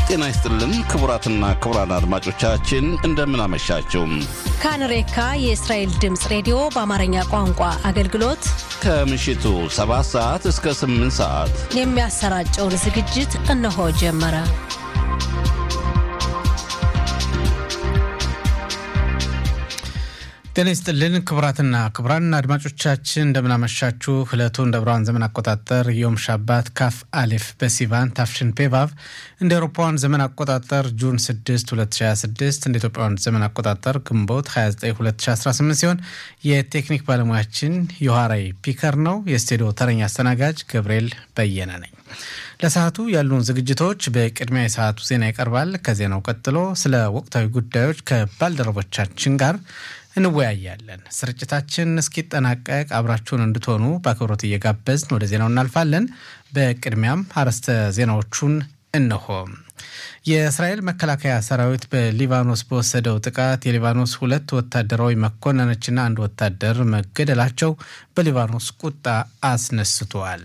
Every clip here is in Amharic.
ጤና ይስጥልን ክቡራትና ክቡራን አድማጮቻችን እንደምን አመሻችሁ። ካንሬካ የእስራኤል ድምፅ ሬዲዮ በአማርኛ ቋንቋ አገልግሎት ከምሽቱ 7 ሰዓት እስከ 8 ሰዓት የሚያሰራጨውን ዝግጅት እነሆ ጀመረ። ጤና ይስጥልን ክቡራትና ክቡራን አድማጮቻችን እንደምናመሻችሁ። ዕለቱ እንደ ብርሃን ዘመን አቆጣጠር ዮም ሻባት ካፍ አሌፍ በሲቫን ታፍሽን ፔቫቭ እንደ አውሮፓውያን ዘመን አቆጣጠር ጁን 6 2026 እንደ ኢትዮጵያውያን ዘመን አቆጣጠር ግንቦት 29 2018 ሲሆን የቴክኒክ ባለሙያችን ዮሐራይ ፒከር ነው። የስቱዲዮ ተረኛ አስተናጋጅ ገብርኤል በየነ ነኝ። ለሰዓቱ ያሉን ዝግጅቶች በቅድሚያ የሰዓቱ ዜና ይቀርባል። ከዜናው ቀጥሎ ስለ ወቅታዊ ጉዳዮች ከባልደረቦቻችን ጋር እንወያያለን። ስርጭታችን እስኪጠናቀቅ አብራችሁን እንድትሆኑ በአክብሮት እየጋበዝን ወደ ዜናው እናልፋለን። በቅድሚያም አርዕስተ ዜናዎቹን እንሆ። የእስራኤል መከላከያ ሰራዊት በሊባኖስ በወሰደው ጥቃት የሊባኖስ ሁለት ወታደራዊ መኮንኖችና አንድ ወታደር መገደላቸው በሊባኖስ ቁጣ አስነስቷል።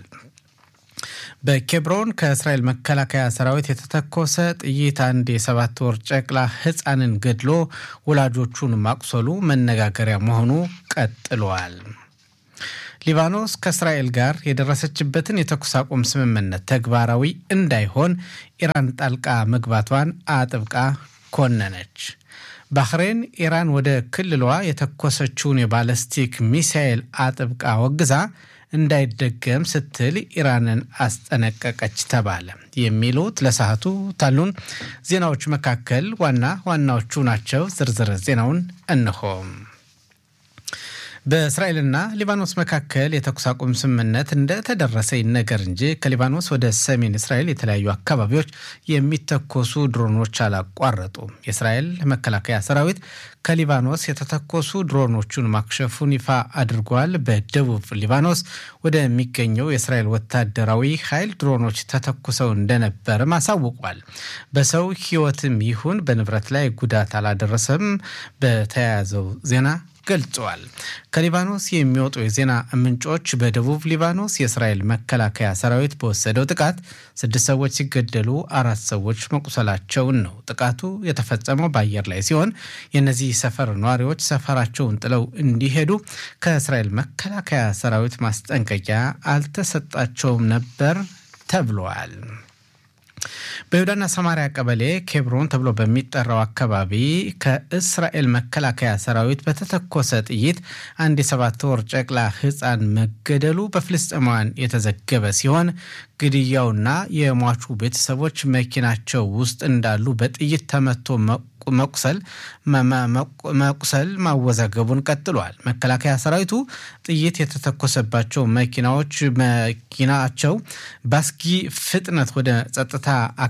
በኬብሮን ከእስራኤል መከላከያ ሰራዊት የተተኮሰ ጥይት አንድ የሰባት ወር ጨቅላ ሕፃንን ገድሎ ወላጆቹን ማቁሰሉ መነጋገሪያ መሆኑ ቀጥሏል። ሊባኖስ ከእስራኤል ጋር የደረሰችበትን የተኩስ አቁም ስምምነት ተግባራዊ እንዳይሆን ኢራን ጣልቃ መግባቷን አጥብቃ ኮነነች። ባህሬን ኢራን ወደ ክልሏ የተኮሰችውን የባለስቲክ ሚሳኤል አጥብቃ ወግዛ እንዳይደገም ስትል ኢራንን አስጠነቀቀች ተባለ። የሚሉት ለሰዓቱ ታሉን ዜናዎች መካከል ዋና ዋናዎቹ ናቸው። ዝርዝር ዜናውን እንሆ። በእስራኤልና ሊባኖስ መካከል የተኩስ አቁም ስምምነት እንደተደረሰ ይነገር እንጂ ከሊባኖስ ወደ ሰሜን እስራኤል የተለያዩ አካባቢዎች የሚተኮሱ ድሮኖች አላቋረጡም። የእስራኤል መከላከያ ሰራዊት ከሊባኖስ የተተኮሱ ድሮኖቹን ማክሸፉን ይፋ አድርጓል። በደቡብ ሊባኖስ ወደሚገኘው የእስራኤል ወታደራዊ ኃይል ድሮኖች ተተኩሰው እንደነበርም አሳውቋል። በሰው ሕይወትም ይሁን በንብረት ላይ ጉዳት አላደረሰም። በተያያዘው ዜና ገልጸዋል። ከሊባኖስ የሚወጡ የዜና ምንጮች በደቡብ ሊባኖስ የእስራኤል መከላከያ ሰራዊት በወሰደው ጥቃት ስድስት ሰዎች ሲገደሉ አራት ሰዎች መቁሰላቸውን ነው። ጥቃቱ የተፈጸመው በአየር ላይ ሲሆን የእነዚህ ሰፈር ነዋሪዎች ሰፈራቸውን ጥለው እንዲሄዱ ከእስራኤል መከላከያ ሰራዊት ማስጠንቀቂያ አልተሰጣቸውም ነበር ተብሏል። በይሁዳና ሰማሪያ ቀበሌ ኬብሮን ተብሎ በሚጠራው አካባቢ ከእስራኤል መከላከያ ሰራዊት በተተኮሰ ጥይት አንድ የሰባት ወር ጨቅላ ሕፃን መገደሉ በፍልስጤማውያን የተዘገበ ሲሆን ግድያውና የሟቹ ቤተሰቦች መኪናቸው ውስጥ እንዳሉ በጥይት ተመቶ መቁሰል መቁሰል ማወዛገቡን ቀጥሏል። መከላከያ ሰራዊቱ ጥይት የተተኮሰባቸው መኪናዎች መኪናቸው በአስጊ ፍጥነት ወደ ጸጥታ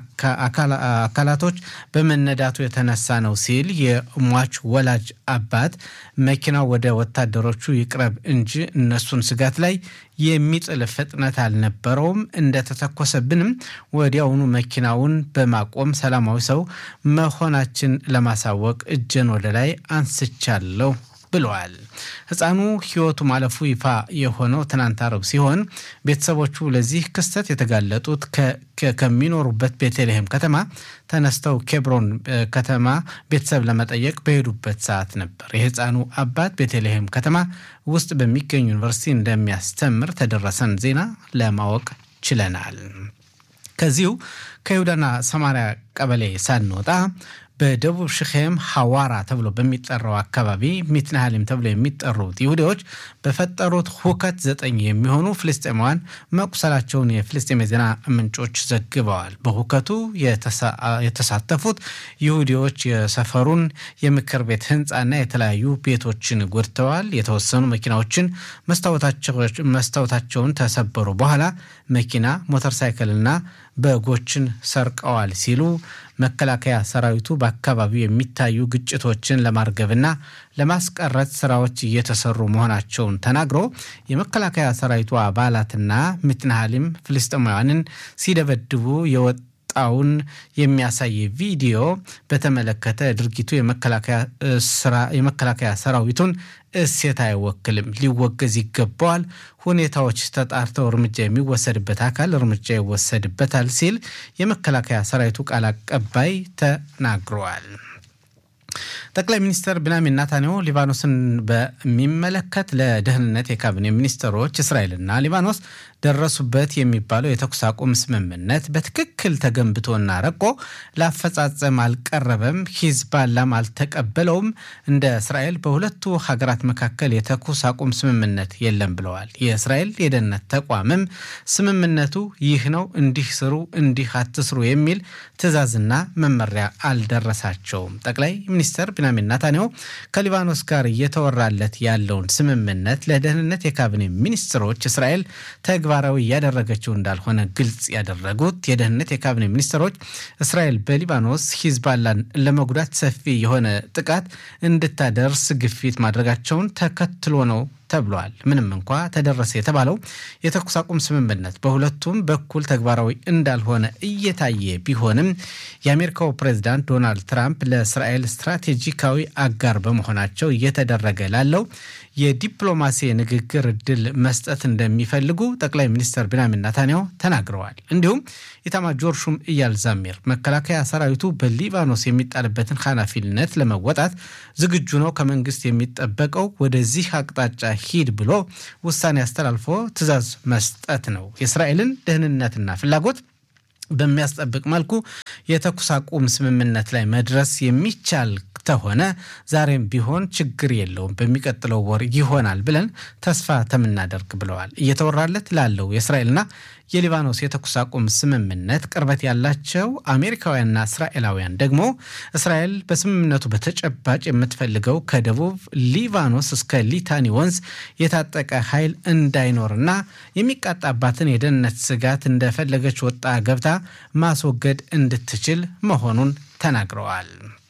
አካላቶች በመነዳቱ የተነሳ ነው ሲል የሟች ወላጅ አባት መኪናው ወደ ወታደሮቹ ይቅረብ እንጂ እነሱን ስጋት ላይ የሚጥል ፍጥነት አልነበረውም። እንደተተኮሰብንም ወዲያውኑ መኪናውን በማቆም ሰላማዊ ሰው መሆናችን ለማሳወቅ እጄን ወደ ላይ አንስቻለሁ ብለዋል። ሕፃኑ ሕይወቱ ማለፉ ይፋ የሆነው ትናንት አረብ ሲሆን ቤተሰቦቹ ለዚህ ክስተት የተጋለጡት ከሚኖሩበት ቤተልሔም ከተማ ተነስተው ኬብሮን ከተማ ቤተሰብ ለመጠየቅ በሄዱበት ሰዓት ነበር። የሕፃኑ አባት ቤተልሔም ከተማ ውስጥ በሚገኝ ዩኒቨርሲቲ እንደሚያስተምር ተደረሰን ዜና ለማወቅ ችለናል። ከዚሁ ከይሁዳና ሰማሪያ ቀበሌ ሳንወጣ በደቡብ ሽኼም ሐዋራ ተብሎ በሚጠራው አካባቢ ሚትናሃሊም ተብሎ የሚጠሩት ይሁዲዎች በፈጠሩት ሁከት ዘጠኝ የሚሆኑ ፍልስጤማውያን መቁሰላቸውን የፍልስጤም የዜና ምንጮች ዘግበዋል። በሁከቱ የተሳተፉት ይሁዲዎች የሰፈሩን የምክር ቤት ህንፃና የተለያዩ ቤቶችን ጎድተዋል። የተወሰኑ መኪናዎችን መስታወታቸውን ተሰበሩ በኋላ መኪና፣ ሞተር ሳይክልና በጎችን ሰርቀዋል ሲሉ መከላከያ ሰራዊቱ በአካባቢው የሚታዩ ግጭቶችን ለማርገብና ለማስቀረት ስራዎች እየተሰሩ መሆናቸውን ተናግሮ የመከላከያ ሰራዊቱ አባላትና ሚትናሃሊም ፍልስጤማውያንን ሲደበድቡ የወጣ የወጣውን የሚያሳይ ቪዲዮ በተመለከተ ድርጊቱ የመከላከያ ሰራዊቱን እሴት አይወክልም፣ ሊወገዝ ይገባዋል። ሁኔታዎች ተጣርተው እርምጃ የሚወሰድበት አካል እርምጃ ይወሰድበታል ሲል የመከላከያ ሰራዊቱ ቃል አቀባይ ተናግረዋል። ጠቅላይ ሚኒስትር ቢንያሚን ኔታንያሁ ሊባኖስን በሚመለከት ለደህንነት የካቢኔ ሚኒስትሮች እስራኤልና ሊባኖስ ደረሱበት የሚባለው የተኩስ አቁም ስምምነት በትክክል ተገንብቶና ረቆ ለአፈጻጸም አልቀረበም፣ ሂዝባላም አልተቀበለውም። እንደ እስራኤል በሁለቱ ሀገራት መካከል የተኩስ አቁም ስምምነት የለም ብለዋል። የእስራኤል የደህንነት ተቋምም ስምምነቱ ይህ ነው፣ እንዲህ ስሩ፣ እንዲህ አትስሩ የሚል ትዕዛዝና መመሪያ አልደረሳቸውም። ጠቅላይ ሚኒስትር ቢንያሚን ኔታንያሁ ከሊባኖስ ጋር እየተወራለት ያለውን ስምምነት ለደህንነት የካቢኔ ሚኒስትሮች እስራኤል ተግባራዊ እያደረገችው እንዳልሆነ ግልጽ ያደረጉት የደህንነት የካቢኔ ሚኒስትሮች እስራኤል በሊባኖስ ሂዝባላን ለመጉዳት ሰፊ የሆነ ጥቃት እንድታደርስ ግፊት ማድረጋቸውን ተከትሎ ነው ተብሏል። ምንም እንኳ ተደረሰ የተባለው የተኩስ አቁም ስምምነት በሁለቱም በኩል ተግባራዊ እንዳልሆነ እየታየ ቢሆንም የአሜሪካው ፕሬዚዳንት ዶናልድ ትራምፕ ለእስራኤል ስትራቴጂካዊ አጋር በመሆናቸው እየተደረገ ላለው የዲፕሎማሲ ንግግር እድል መስጠት እንደሚፈልጉ ጠቅላይ ሚኒስትር ቢንያሚን ኔታንያሁ ተናግረዋል። እንዲሁም ኢታማጆር ሹም ኢያል ዛሚር መከላከያ ሰራዊቱ በሊባኖስ የሚጣልበትን ኃላፊነት ለመወጣት ዝግጁ ነው፣ ከመንግስት የሚጠበቀው ወደዚህ አቅጣጫ ሂድ ብሎ ውሳኔ አስተላልፎ ትዕዛዝ መስጠት ነው። የእስራኤልን ደህንነትና ፍላጎት በሚያስጠብቅ መልኩ የተኩስ አቁም ስምምነት ላይ መድረስ የሚቻል ተሆነ ዛሬም ቢሆን ችግር የለውም፣ በሚቀጥለው ወር ይሆናል ብለን ተስፋ ተምናደርግ ብለዋል። እየተወራለት ላለው የእስራኤልና የሊባኖስ የተኩስ አቁም ስምምነት ቅርበት ያላቸው አሜሪካውያንና እስራኤላውያን ደግሞ እስራኤል በስምምነቱ በተጨባጭ የምትፈልገው ከደቡብ ሊባኖስ እስከ ሊታኒ ወንዝ የታጠቀ ኃይል እንዳይኖርና የሚቃጣባትን የደህንነት ስጋት እንደፈለገች ወጣ ገብታ ማስወገድ እንድትችል መሆኑን ተናግረዋል።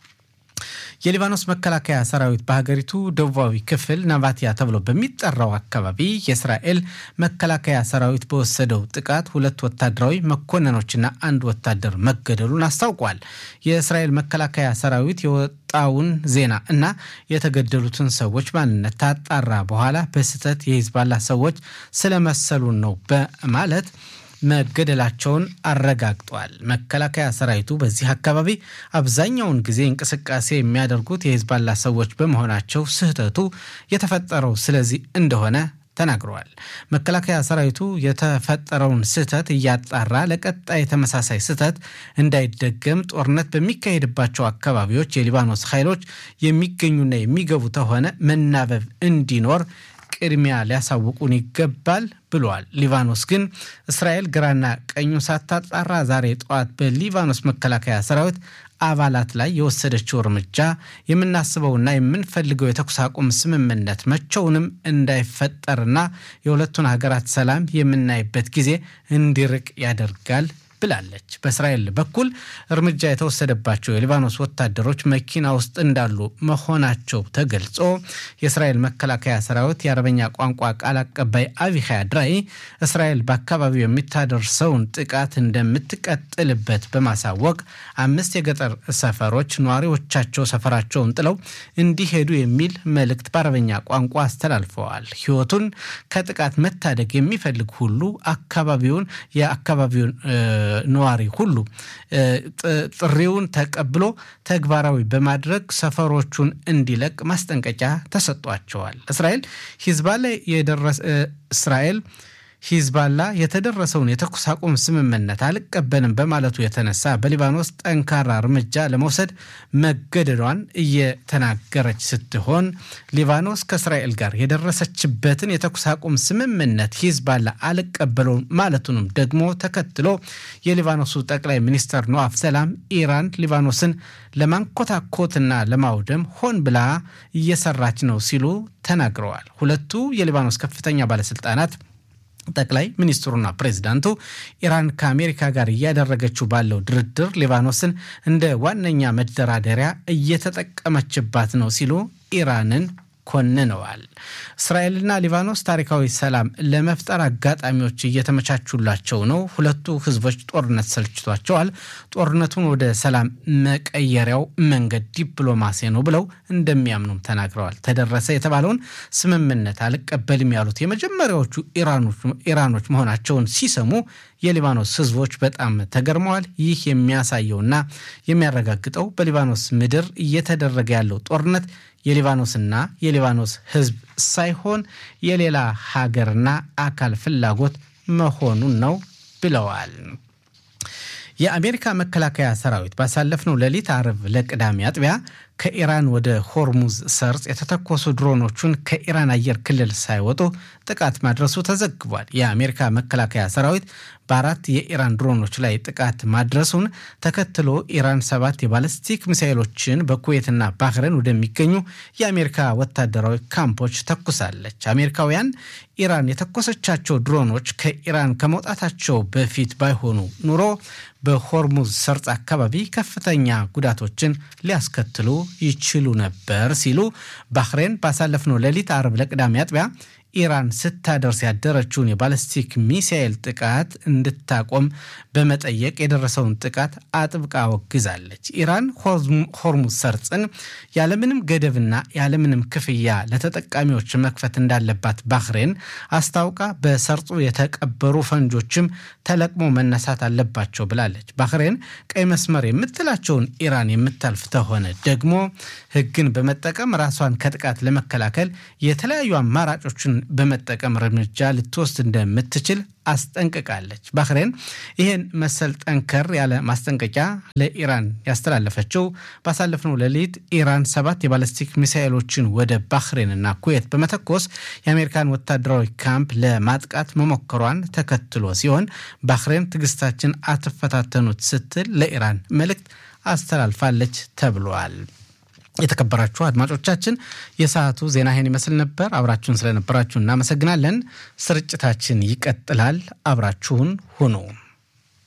የሊባኖስ መከላከያ ሰራዊት በሀገሪቱ ደቡባዊ ክፍል ናቫቲያ ተብሎ በሚጠራው አካባቢ የእስራኤል መከላከያ ሰራዊት በወሰደው ጥቃት ሁለት ወታደራዊ መኮንኖችና አንድ ወታደር መገደሉን አስታውቋል። የእስራኤል መከላከያ ሰራዊት የወጣውን ዜና እና የተገደሉትን ሰዎች ማንነት ታጣራ በኋላ በስህተት የሂዝባላ ሰዎች ስለመሰሉን ነው በማለት መገደላቸውን አረጋግጧል። መከላከያ ሰራዊቱ በዚህ አካባቢ አብዛኛውን ጊዜ እንቅስቃሴ የሚያደርጉት የሂዝባላ ሰዎች በመሆናቸው ስህተቱ የተፈጠረው ስለዚህ እንደሆነ ተናግረዋል። መከላከያ ሰራዊቱ የተፈጠረውን ስህተት እያጣራ ለቀጣይ ተመሳሳይ ስህተት እንዳይደገም ጦርነት በሚካሄድባቸው አካባቢዎች የሊባኖስ ኃይሎች የሚገኙና የሚገቡ ተሆነ መናበብ እንዲኖር ቅድሚያ ሊያሳውቁን ይገባል ብለዋል። ሊባኖስ ግን እስራኤል ግራና ቀኙ ሳታጣራ ዛሬ ጠዋት በሊባኖስ መከላከያ ሰራዊት አባላት ላይ የወሰደችው እርምጃ የምናስበውና የምንፈልገው የተኩስ አቁም ስምምነት መቼውንም እንዳይፈጠርና የሁለቱን ሀገራት ሰላም የምናይበት ጊዜ እንዲርቅ ያደርጋል ብላለች። በእስራኤል በኩል እርምጃ የተወሰደባቸው የሊባኖስ ወታደሮች መኪና ውስጥ እንዳሉ መሆናቸው ተገልጾ የእስራኤል መከላከያ ሰራዊት የአረበኛ ቋንቋ ቃል አቀባይ አቪሃይ አድራይ እስራኤል በአካባቢው የሚታደርሰውን ጥቃት እንደምትቀጥልበት በማሳወቅ አምስት የገጠር ሰፈሮች ነዋሪዎቻቸው ሰፈራቸውን ጥለው እንዲሄዱ የሚል መልእክት በአረበኛ ቋንቋ አስተላልፈዋል። ሕይወቱን ከጥቃት መታደግ የሚፈልግ ሁሉ አካባቢውን የአካባቢውን ነዋሪ ሁሉ ጥሪውን ተቀብሎ ተግባራዊ በማድረግ ሰፈሮቹን እንዲለቅ ማስጠንቀቂያ ተሰጧቸዋል። እስራኤል ሂዝባላ የደረሰ እስራኤል ሂዝባላ የተደረሰውን የተኩስ አቁም ስምምነት አልቀበልም በማለቱ የተነሳ በሊባኖስ ጠንካራ እርምጃ ለመውሰድ መገደዷን እየተናገረች ስትሆን ሊባኖስ ከእስራኤል ጋር የደረሰችበትን የተኩስ አቁም ስምምነት ሂዝባላ አልቀበለውም ማለቱንም ደግሞ ተከትሎ የሊባኖሱ ጠቅላይ ሚኒስትር ኖአፍ ሰላም ኢራን ሊባኖስን ለማንኮታኮትና ለማውደም ሆን ብላ እየሰራች ነው ሲሉ ተናግረዋል። ሁለቱ የሊባኖስ ከፍተኛ ባለስልጣናት ጠቅላይ ሚኒስትሩና ፕሬዚዳንቱ ኢራን ከአሜሪካ ጋር እያደረገችው ባለው ድርድር ሊባኖስን እንደ ዋነኛ መደራደሪያ እየተጠቀመችባት ነው ሲሉ ኢራንን ኮንነዋል። እስራኤልና ሊባኖስ ታሪካዊ ሰላም ለመፍጠር አጋጣሚዎች እየተመቻቹላቸው ነው። ሁለቱ ህዝቦች ጦርነት ሰልችቷቸዋል። ጦርነቱን ወደ ሰላም መቀየሪያው መንገድ ዲፕሎማሲ ነው ብለው እንደሚያምኑም ተናግረዋል። ተደረሰ የተባለውን ስምምነት አልቀበልም ያሉት የመጀመሪያዎቹ ኢራኖች መሆናቸውን ሲሰሙ የሊባኖስ ህዝቦች በጣም ተገርመዋል። ይህ የሚያሳየውና የሚያረጋግጠው በሊባኖስ ምድር እየተደረገ ያለው ጦርነት የሊባኖስና የሊባኖስ ህዝብ ሳይሆን የሌላ ሀገርና አካል ፍላጎት መሆኑን ነው ብለዋል። የአሜሪካ መከላከያ ሰራዊት ባሳለፍነው ሌሊት አርብ ለቅዳሜ አጥቢያ ከኢራን ወደ ሆርሙዝ ሰርጽ የተተኮሱ ድሮኖቹን ከኢራን አየር ክልል ሳይወጡ ጥቃት ማድረሱ ተዘግቧል። የአሜሪካ መከላከያ ሰራዊት በአራት የኢራን ድሮኖች ላይ ጥቃት ማድረሱን ተከትሎ ኢራን ሰባት የባለስቲክ ሚሳይሎችን በኩዌትና ባህረን ወደሚገኙ የአሜሪካ ወታደራዊ ካምፖች ተኩሳለች። አሜሪካውያን ኢራን የተኮሰቻቸው ድሮኖች ከኢራን ከመውጣታቸው በፊት ባይሆኑ ኑሮ በሆርሙዝ ሰርጽ አካባቢ ከፍተኛ ጉዳቶችን ሊያስከትሉ ይችሉ ነበር ሲሉ ባህሬን ባሳለፍነው ሌሊት አርብ ለቅዳሜ አጥቢያ ኢራን ስታደርስ ያደረችውን የባለስቲክ ሚሳኤል ጥቃት እንድታቆም በመጠየቅ የደረሰውን ጥቃት አጥብቃ ወግዛለች። ኢራን ሆርሙዝ ሰርጽን ያለምንም ገደብና ያለምንም ክፍያ ለተጠቃሚዎች መክፈት እንዳለባት ባህሬን አስታውቃ በሰርጹ የተቀበሩ ፈንጆችም ተለቅሞ መነሳት አለባቸው ብላለች። ባህሬን ቀይ መስመር የምትላቸውን ኢራን የምታልፍ ተሆነ ደግሞ ሕግን በመጠቀም ራሷን ከጥቃት ለመከላከል የተለያዩ አማራጮችን በመጠቀም እርምጃ ልትወስድ እንደምትችል አስጠንቅቃለች። ባህሬን ይህን መሰል ጠንከር ያለ ማስጠንቀቂያ ለኢራን ያስተላለፈችው ባሳለፍነው ሌሊት ኢራን ሰባት የባለስቲክ ሚሳኤሎችን ወደ ባህሬንና ኩዌት በመተኮስ የአሜሪካን ወታደራዊ ካምፕ ለማጥቃት መሞከሯን ተከትሎ ሲሆን ባህሬን ትዕግስታችን አትፈታተኑት ስትል ለኢራን መልእክት አስተላልፋለች ተብሏል። የተከበራችሁ አድማጮቻችን የሰዓቱ ዜና ይህን ይመስል ነበር። አብራችሁን ስለነበራችሁ እናመሰግናለን። ስርጭታችን ይቀጥላል። አብራችሁን ሁኑ።